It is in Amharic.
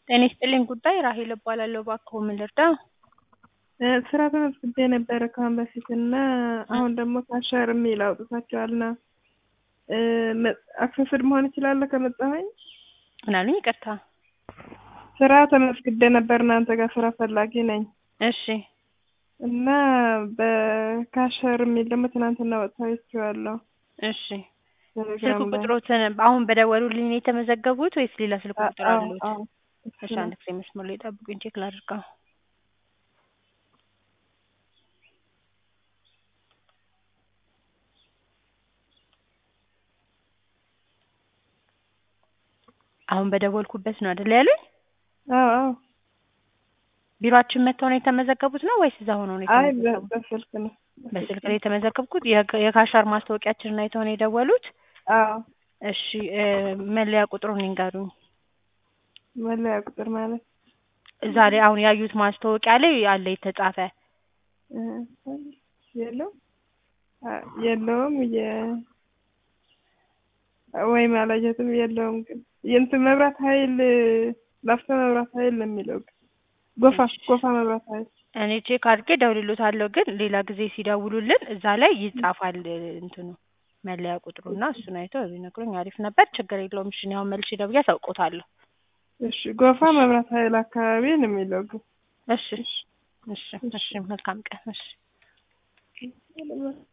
ጤና ይስጥልኝ ጉዳይ ራሄል እባላለሁ። እባክዎ ምን ልርዳ? ስራ ተመዝግቤ ነበረ ከአሁን በፊት እና አሁን ደግሞ ካሸር የሚል አውጥታችኋል እና አክሰስድ መሆን እችላለሁ ከመጣሁኝ? ምን አሉኝ? ይቅርታ። ስራ ተመዝግቤ ነበር እናንተ ጋር ስራ ፈላጊ ነኝ እሺ እና በካሸር የሚል ደግሞ ትናንትና ወጥታችኋለሁ። እሺ ስልክ ቁጥሮትን አሁን በደወሉልኝ ነው የተመዘገቡት ወይስ ሌላ ስልክ ቁጥር አሉት? እሺ አንድ ጊዜ መስመር ላይ ጠብቁኝ ቼክ ላድርገው። አሁን በደወልኩበት ነው አይደል ያሉኝ? አዎ አዎ። ቢሮአችን መጥተው ነው የተመዘገቡት ነው ወይስ እዛ ሆነው ነው አይ የተመዘገቡት? በስልክ ነው። በስልክ ላይ የተመዘገብኩት የካ- የካሻር ማስታወቂያችንን አይተው ነው የደወሉት? አዎ እሺ እ መለያ ቁጥሩን ይንገሩኝ። መለያ ቁጥር ማለት እዛ ላይ አሁን ያዩት ማስታወቂያ ላይ አለ የተጻፈ እ የለውም አ- የለውም የ ወይም አላየሁትም የለውም ግን የእንትን መብራት ኃይል ላፍቶ መብራት ኃይል ነው የሚለው ግን ጎፋ ጎፋ መብራት ኃይል እኔ ቼክ አድርጌ እደውልልዎታለሁ ግን ሌላ ጊዜ ሲደውሉልን እዛ ላይ ይጻፋል እንትኑ መለያ ቁጥሩና እሱን አይተው ቢነግሩኝ አሪፍ ነበር። ችግር የለውም። እሺ እኔ አሁን መልሼ ደውዬ አሳውቅዎታለሁ። እሺ ጎፋ መብራት ኃይል አካባቢ ነው የሚለው ግን እሺ እሺ እሺ መልካም ቀን እሺ